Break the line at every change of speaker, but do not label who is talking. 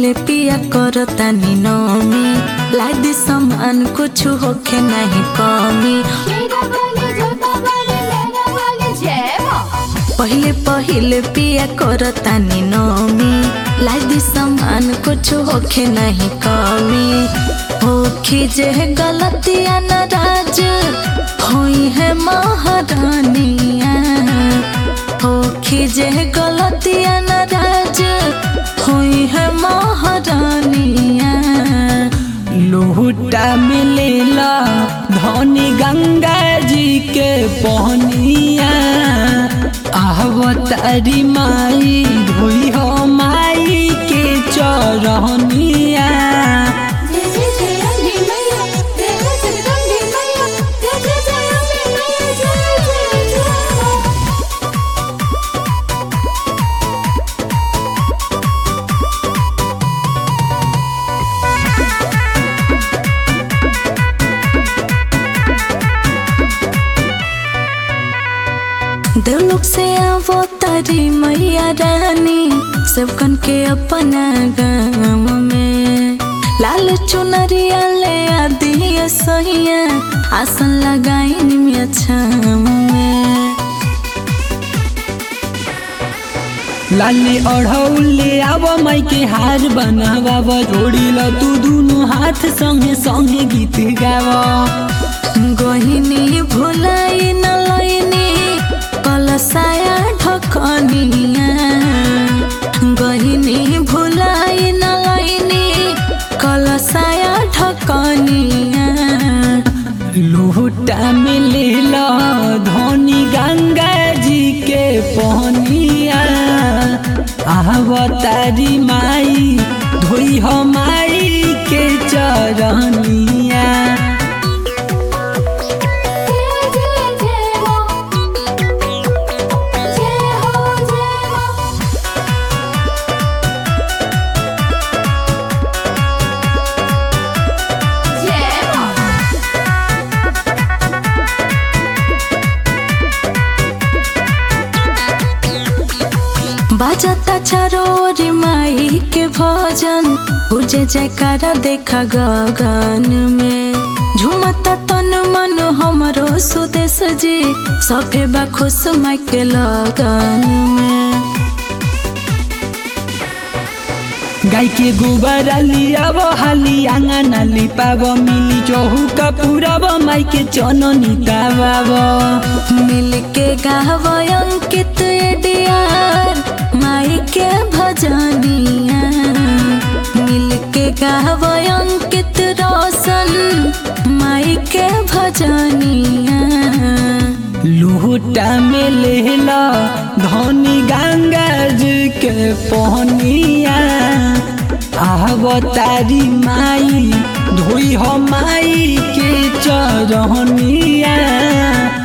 पहिले पिया करतानी नमी लादी सामान कुछ होखे नहीं कमी
मेरा वाले जोता वाले मेरा वाले जय माँ
पहिले पहिले पिया करतानी नमी लादी सामान कुछ होखे नहीं कमी होखी जे गलतिया नाराज होई है महारानिया होखी जे गलतिया नाराज होई है महारानिया
लोटा मिलेला धनी गंगा जी के पहनिया आवतारी माई धोई हो माई के चरहनिया
जय जय जय अम्बे मैया जय जय जगदम्बे मैया जय जय जय अम्बे मैया जय जय जय
देवलोक से आवो तारी मैया रानी सबकन के अपना गाँव में लाल चुनरिया ले आदि सहिया आसन लगाई निमिया छाम में
लाली अढ़ौले आव माई के हार बनावा जोड़ी ल तू दुनु हाथ संगे संगे गीत गावा
गहिनी भुलाई न लैनी कलसाया ढकनिया गहिनी भुलाई न लैनी कलसाया ढकनिया
लोटा मिलेला धनी गंगा जी के पहनिया आवतारी माई धोई हो माई के चरनिया
जय जय जय माँ जय हो जय माँ जय माँ
बाजता चारोरी माई के भजन पूजे जयकारा देखा गगन में झुमता तन मन हमरो सुदेश जी सभे बा खुश माई के लगन में
गाय के गोबर लियाब हाली आंगन लिपाब मिली चौहुका पुराब माई के चननी ताबाब
मिल के गाव अंकित डियार माई के भजनिया मिल के गाव अंकित रोशन माई के भजनिया
लोटा में लेला धनी गंगा जी के पहनिया आवतारी माई धोई हो माई के चरहनिया